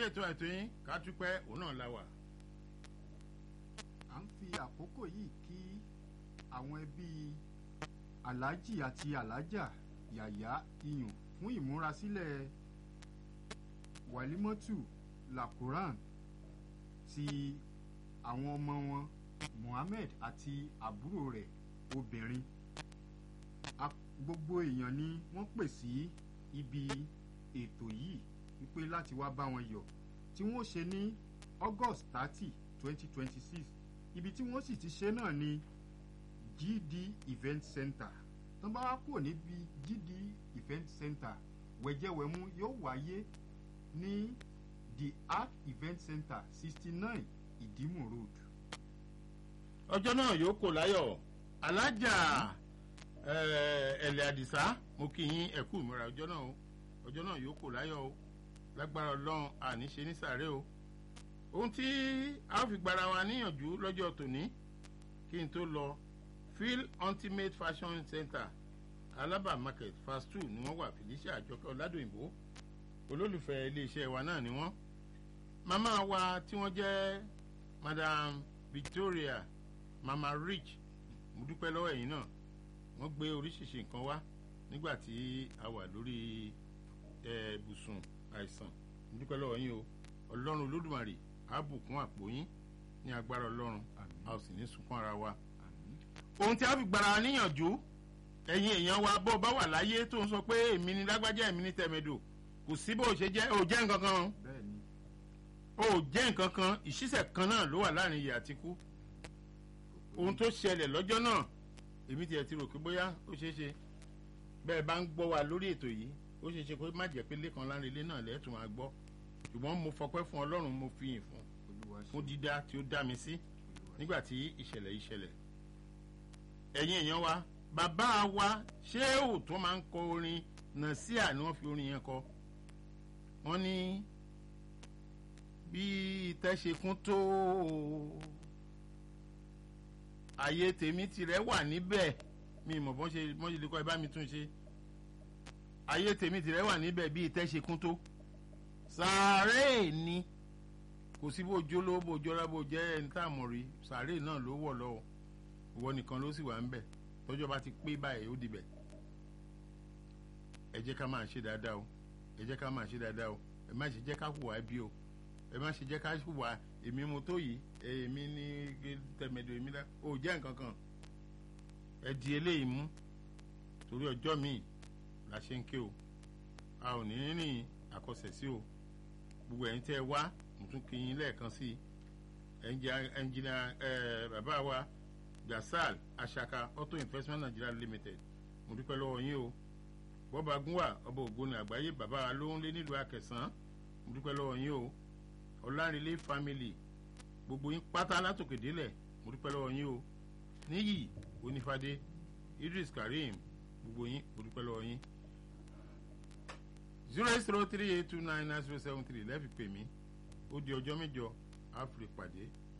ètò ètò yín ká dúpẹ́ òun náà la wà. à ń fi àkókò yìí kí àwọn ẹbí aláàjì àti aláàjà yàyà iyùn fún ìmúrasílẹ̀ wàlímọ́tù lakuran ti àwọn ọmọ wọn Mohammed àti àbúrò rẹ̀ obìnrin A- gbogbo èèyàn ni wọ́n pè sí ibi ètò yìí wípé láti wá bá wọn yọ̀ tí wọ́n ṣe ní August thirty twenty twenty six ibi tí wọ́n sì ti ṣe náà ni GD Event Center tó bá wá kúrò níbi GD Event Center wẹ̀jẹ̀wẹ̀mú yóò wáyé ní the Arc Event Center sixty nine Ìdímù Road. ọjọ́ náà yóò kò láyọ̀ alájà eh, ẹ̀lẹ́ àdìsá mo kí yín ẹ̀kú ìmúra ọjọ́ náà o ọjọ́ náà yóò kò láyọ̀ o lágbára ọlọ́run àníṣe ní sàárẹ̀ o ohun tí a ó fi gbára wa níyànjú lọ́jọ́ tòní kí n tó lọ phil ultimate fashion center alaba market fast two ni wọ́n wà felicia àjọkẹ́ ọ̀làdòyìnbó olólùfẹ́ iléeṣẹ́ wa náà ni wọ́n màmá wa tí wọ́n jẹ́ madam victoria mama rich mo dúpẹ́ lọ́wọ́ ẹ̀yin náà wọ́n gbé oríṣiríṣi nǹkan wá nígbà tí a wà lórí ẹ̀, ibùsùn àìsàn mo dúpẹ́ lọ́wọ́ yín o ọlọ́run olódùmarè á bùkún àpò yín ní agbára ọlọ́run Àmín. a ò sì ní sunkún ara wa Àmín. ohun tí a fi gbára wa níyànjú ẹ̀yin èèyàn wa bó o bá wà láyé tó ń sọ pé èmi ni lágbájá èmi ni tẹ̀mẹ̀dò kò sí bó o ṣe jẹ́ o jẹ́ nǹkan kan o bẹ́ẹ̀ ni o jẹ́ nǹkan kan ìṣísẹ̀ kan náà ló wà láàrin ìyè àti ikú ohun tó ṣẹlẹ̀ lọ́jọ́ náà èmi tiẹ̀ ti rò pé bóyá ó ṣeé ṣe bẹ́ẹ̀ bá ń gbọ́ wa lórí ètò yìí ó ṣeé ṣe pé má jẹ́ pé lẹ́kan lára ilé náà lẹ́tùn máa gbọ́ ṣùgbọ́n mo fọpẹ́ fún ọlọ́run mo fi yìn fún olúwa ṣe fún dídá tí ó dá mi sí olúwa ṣe. nígbà tí ìṣẹ̀lẹ̀ yìí ṣẹlẹ̀ ẹ̀yin èèyàn wa bàbá wa ṣéèwù tó máa ń kọ orin nàṣíà ni wọ́n fi orin yẹn kọ wọ́n ní bí ìtẹ́ ṣe kún tó àyè tèmi tirẹ̀ wà níbẹ̀ mi mọ̀ bọ́n ṣe bọ́n ṣe lè kọ́ ẹ bá mi tún ṣe àyè tèmi tirẹ̀ wà níbẹ̀ bí ìtẹ́ ṣe kún tó sàárè ni kò sí bó jó lówó bó jọra bó jẹ́ ẹni tá a mọ̀ rí sàárè náà ló wọ̀ lọ́wọ́ ìwọ nìkan ló sì wà ń bẹ̀ tọ́jọ́ bá ti pé báyìí ó dibẹ̀ ẹ jẹ́ ká máa ṣe dáadáa o ẹ jẹ́ ká máa ṣe dáadáa o ẹ má ṣe jẹ́ ká hùwà ẹbí o ẹ má ṣe jẹ́ ká hùwà èmi mo tó yìí èmi ní tẹ̀mẹ̀dọ̀ èmi dá o jẹ́ nǹkan kan ẹ di eléyìí mú torí ọjọ́ míì la ṣe ń ké o a ò ní rìn àkọsẹ̀ sí o gbogbo ẹ̀yin tẹ́ ẹ wá mo tún kí yín lẹ́ẹ̀kan sí i ẹnjìnà bàbá wa gasal asaka auto investment nigeria limited mo dúpẹ́ lọ́wọ́ yín o bọ́ba gúnwà ọba ògbóni àgbáyé bàbá wa ló ń lé nílùú akẹsàn mo dúpẹ́ lọ́wọ́ yín o ọlárìnlé family gbogbo yín pátá látòkè délẹ̀ mo dúpẹ́ lọ́wọ́ yín o níyì onífadé idris karim gbogbo yín mo dúpẹ́ lọ́wọ́ yín zero eight zero three eight two nine nine zero seven three lẹ́ẹ̀fi pè mí ó di ọjọ́ mẹ́jọ àfìrí pàdé